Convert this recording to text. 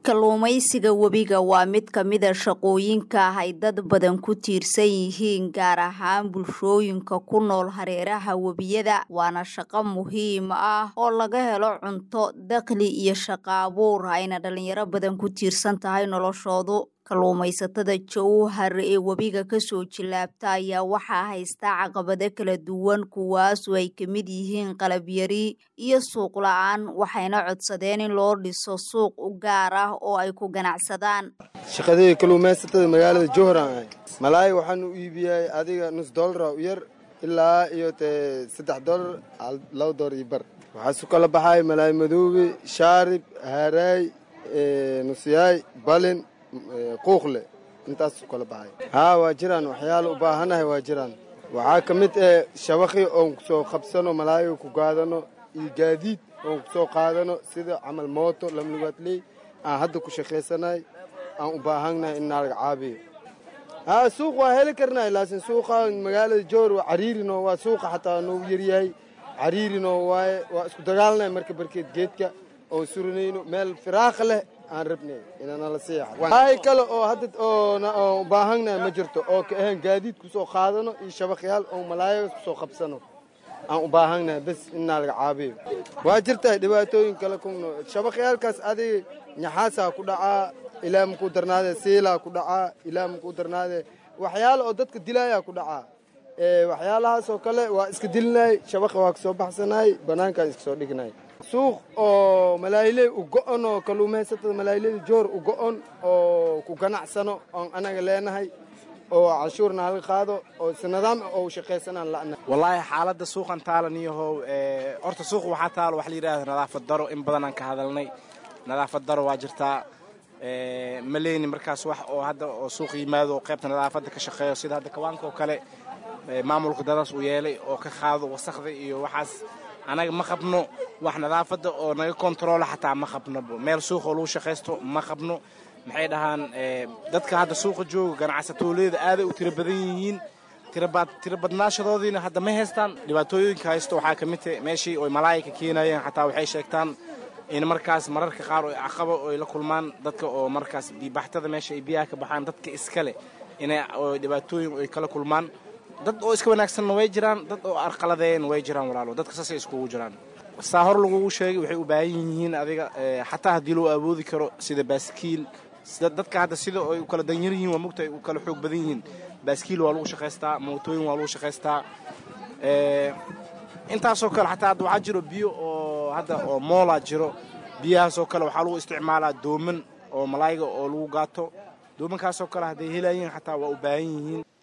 kalluumaysiga webiga waa mid ka mida shaqooyinka ay dad badan ku tiirsan yihiin gaar ahaan bulshooyinka ku nool hareeraha webiyada waana shaqo muhiim ah oo laga helo cunto dakhli iyo shaqo abuur ayna dhalinyaro badan ku tiirsan tahay noloshoodu kalluumaysatada jowhar ee webiga kasoo jilaabta ayaa waxaa haystaa caqabado kala duwan kuwaasoo ay ka mid yihiin qalabyari iyo suuq la-aan waxayna codsadeen in loo dhiso suuq u gaar ah oo ay ku ganacsadaan shaqadii kalluumaysatada magaalada jowharan ahay malaay waxaan u iibiyay adiga nus doolara u yar ilaa iyo te saddex doolar laba doolar iyo bar waxaasu kala baxay malaay madoobe shaarib haaraay nusyaay balin quuqle intaasu kala baxay haa waa jiraan waxyaala u baahanahay waa jiraan waxaa ka mid eh shabaqi oon kusoo qabsano malaayiga ku gaadano iyo gaadiid oon kusoo qaadano sida camal mooto lamlugaadley aan hadda ku shaqaysanahay aan u baahannahay in naalaga caabiyo haa suuq waa heli karnahay laakiin suuqa magaalada joor waa cariirino waa suuqa xataa noogu yaryahay cariirino waaye waa isku dagaalnay marka barkeed geedka oon suranayno meel firaaqa leh aan rabnay inanala seexay kale oo hadda oo u baahannahay ma jirto oo ka ahayn gaadiid kusoo qaadano iyo shabaqyaal oo malaayagas kusoo qabsano aan u baahannahay bes innaa laga caabiyo waa jirtaa dhibaatooyin kale kuno shabaqyaalkaas adiga ñaxaasaa ku dhacaa ilaa makuu darnaadee siilaa ku dhacaa ilaa makuu darnaadee waxyaala oo dadka dilaayaa ku dhacaa waxyaalahaasoo kale waa iska dilinay shabaqa waa kasoo baxsanay bannaankaan iska soo dhignay suuq oo malaayiley u go'on oo kalluumaysatada malaayileyda joor u go'on oo ku ganacsano oon anaga leenahay oo canshuurna halka qaado oo si nidaam oo shaqaysanaan la'na wallaahi xaaladda suuqan taalan iyahow horta suuq waxaa taalo wax la yidhahda nadaafad daro in badan aan ka hadalnay nadaafad daro waa jirtaa ma leyni markaas wax oo hadda oo suuq yimaado oo qaybta nadaafadda ka shaqeeyo sida hadda kawaanka oo kale maamulka dadaas uu yeelay oo ka qaado wasakda iyo waxaas anaga ma qabno wax nadaafadda oo naga kontaroola xataa ma qabno meel suuqoo lagu shaqaysto ma qabno maxay dhahaan dadka hadda suuqa jooga ganacsatooleeda aaday u tiro badan yihiin tiro badnaashadoodiina hadda ma haystaan dhibaatooyinka haysto waxaa ka mid tahay meeshii oy malaayika keenayeen xataa waxay sheegtaan in markaas mararka qaar oy caqabo oy la kulmaan dadka oo markaas biibaxtada meesha ay biyaha ka baxaan dadka iskale inay dhibaatooyin ay kala kulmaan dad oo iska wanaagsanna way jiraan dad oo arqaladeyn way jiraan walaalo dadka saasay iskugu jiraan saa hor lagugu sheegay waxay u baahan yihiin adiga xataa haddii loo awoodi karo sida baaskiil dadka hadda sida ay u kala danyar yihiin waa mugta ay u kala xoog badan yihiin baaskiil waa lagu shaqaystaa mootooyin waa lagu shaqaystaa intaasoo kale xataa hadda waxaa jiro biyo oo hadda oo moolaa jiro biyahaasoo kale waxaa lagu isticmaalaa dooman oo malaayiga oo lagu gaato doomankaasoo kale hadday helayiin xataa waa u baahan yihiin